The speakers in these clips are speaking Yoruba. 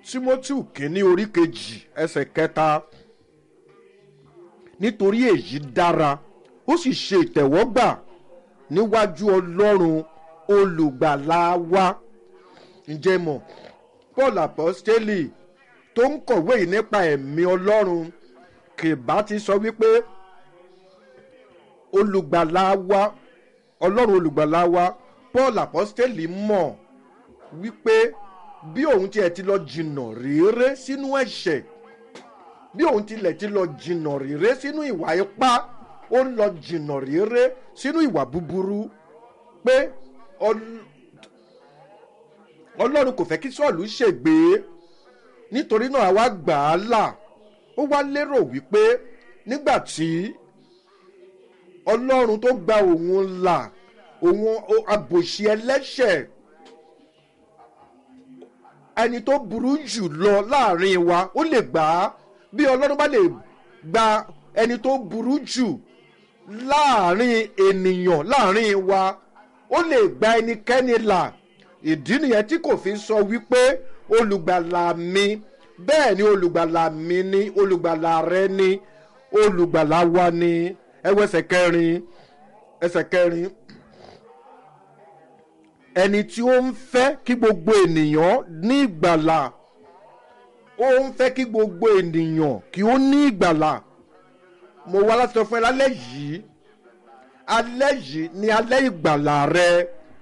timothy kínní orí kejì ẹsẹ̀ kẹta nítorí èyí dára ó sì ṣe ìtẹ̀wọ́gbà níwájú ọlọ́run olùgbàlà wa ǹjẹ́ mọ̀ paul apostoli tó ń kọ̀wé yìí nípa ẹ̀mí ọlọ́run kìbá ti sọ wípé olùgbàlà wa ọlọ́run olùgbàlà wa paul apostoli mọ̀ wípé bí òun tiẹ̀ ti lọ jìnnà réré sínú ẹ̀ṣẹ̀ bí òun tilẹ̀ ti lọ jìnnà réré sínú ìwà ipá ó ń lọ jìnnà réré sínú ìwà búburú pé ọlọ́run kò fẹ́ kí sọ́ọ̀lù ṣègbè nítorí náà àwa gbà á là ó wá lérò wípé nígbà tí ọlọ́run tó gba òun là òun àbòsí ẹlẹ́ṣẹ̀ ẹni tó burú jù lọ láàrin wa ó lè gbà á bí ọlọ́run bá lè gba ẹni tó burú jù láàrin ènìyàn láàrin wa ó lè gba ẹnikẹ́ni là ìdí nìyẹn tí kò fi sọ wípé olùgbàlà mi bẹ́ẹ̀ ni olùgbàlà mi ni olùgbàlà rẹ ni olùgbàlà wa ni ẹwọ ẹsẹ̀ kẹrin ẹsẹ̀ kẹrin ẹni tí ó ń fẹ́ kí gbogbo ènìyàn ní ìgbàlà ó ń fẹ́ kí gbogbo ènìyàn kí ó ní ìgbàlà mo wá láti sọ fún ẹ lálẹ́ yìí alẹ́ yìí ni alẹ́ ìgbàlà rẹ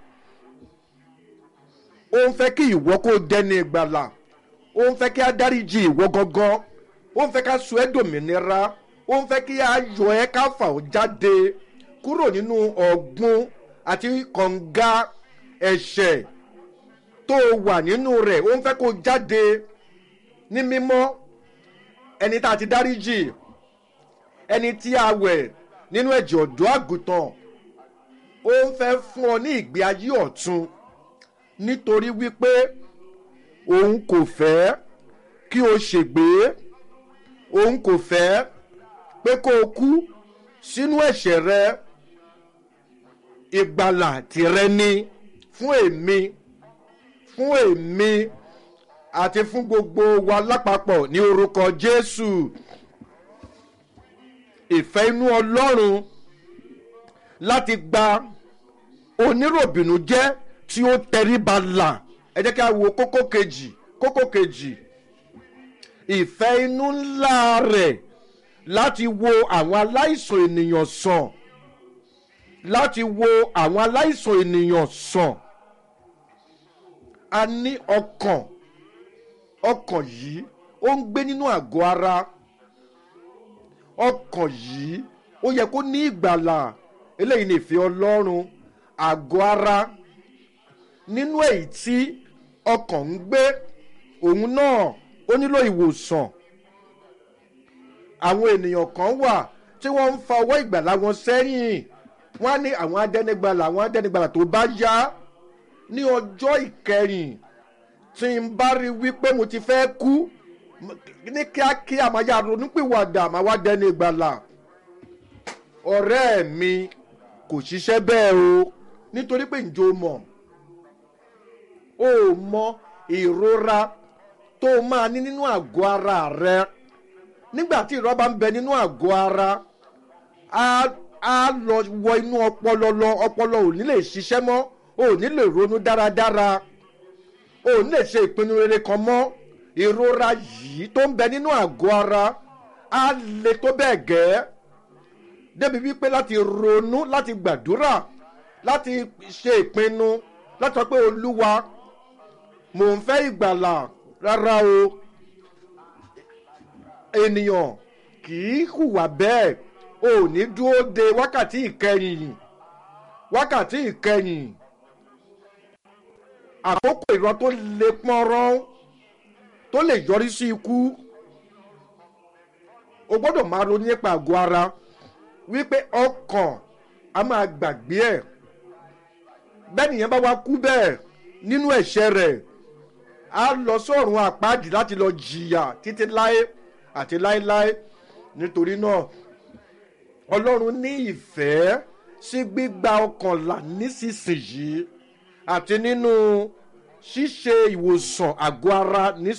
ó ń fẹ́ kí ìwọ kó dẹni ìgbàlà ó ń fẹ́ kí a dáríjì ìwọ gangan ó ń fẹ́ ká sọ ẹ́ dòmìnira ó ń fẹ́ kí a yọ ẹ́ ká fà ó jáde kúrò nínú ọ̀gbun àti kànga ẹ̀ṣẹ̀ tó wà nínú rẹ̀ ó ń fẹ́ kó jáde ní mímọ́ ẹni tá a ti dáríjì ẹni tí a wẹ̀ nínú ẹ̀jẹ̀ ọ̀dọ́ àgùntàn ó ń fẹ́ fún ọ ní ìgbé ayé ọ̀tun nítorí wípé òun kò fẹ́ kí o ṣègbé òun kò fẹ́ pé kó o kú sínú ẹ̀ṣẹ̀ rẹ ìgbàlà tìrẹ ni fún èmi fún èmi àti fún gbogbo wa lápapọ̀ ní orúkọ jésù ìfẹ́ inú ọlọ́run láti gba oníròbìnú jẹ́ tí ó tẹríba là ẹ jẹ́ kí a wo kókó kejì kókó kejì ìfẹ́ inú ńlá rẹ̀ láti wo àwọn aláìsàn ènìyàn sàn láti wo àwọn aláìsàn ènìyàn sàn a ní ọkàn ọkàn yìí ó ń gbé nínú àgọ́ ara ọkàn yìí ó yẹ kó ní ìgbàlà eléyìí ní ìfẹ́ ọlọ́run àgọ́ ara nínú èyí tí ọkàn ń gbé òun náà ó nílò ìwòsàn àwọn ènìyàn kan wà tí wọ́n ń fa ọwọ́ ìgbàlà wọn sẹ́yìn wọ́n á ní àwọn adẹ́nigbàlà àwọn adẹ́nigbàlà tó bá yá ní ọjọ́ ìkẹyìn tí n bá rí wípé mo ti fẹ́ kú ní kíákíá máa yá ronúpìwàdà máa wá dẹ́nigbàlà ọ̀rẹ́ mi kò ṣiṣẹ́ bẹ́ẹ̀ o nítorí pé ǹjọ́ mọ̀ o mọ ìrora tó máa ní nínú àgọ́ ara rẹ nígbà tí ìrora bá ń bẹ nínú àgọ́ ara á lọ wọ inú ọpọlọ lọ ọpọlọ ò ní lè ṣiṣẹ́ mọ́ ò ní lè ronú dáradára ò ní lè ṣe ìpinnu rere kan mọ́ ìrora yìí tó ń bẹ nínú àgọ́ ara á le tó bẹ́ẹ̀ gẹ́ débi wípé láti ronú láti gbàdúrà láti ṣe ìpinnu láti sọ pé olúwa mò ń fẹ́ ìgbàlà rárá o ènìyàn kì í hùwà bẹ́ẹ̀ o ò ní dúró de wákàtí ìkẹyìn wákàtí ìkẹyìn àkókò ìran tó le pọ́nrán tó lè yọrí sí ikú o gbọ́dọ̀ máa ronú nípa àgọ́ ara wípé ọkàn a máa gbàgbé ẹ̀ bẹ́ẹ̀ nìyẹn bá wá kú bẹ́ẹ̀ nínú ẹ̀ṣẹ̀ rẹ̀ á lọ sọ́run àpáàdì láti lọ jìyà títí láé àti láéláé nítorí náà ọlọ́run ní ìfẹ́ sí gbígba ọkàn là nísinsìnyí àti nínú ṣíṣe ìwòsàn àgọ́ ara nísinsìnyí.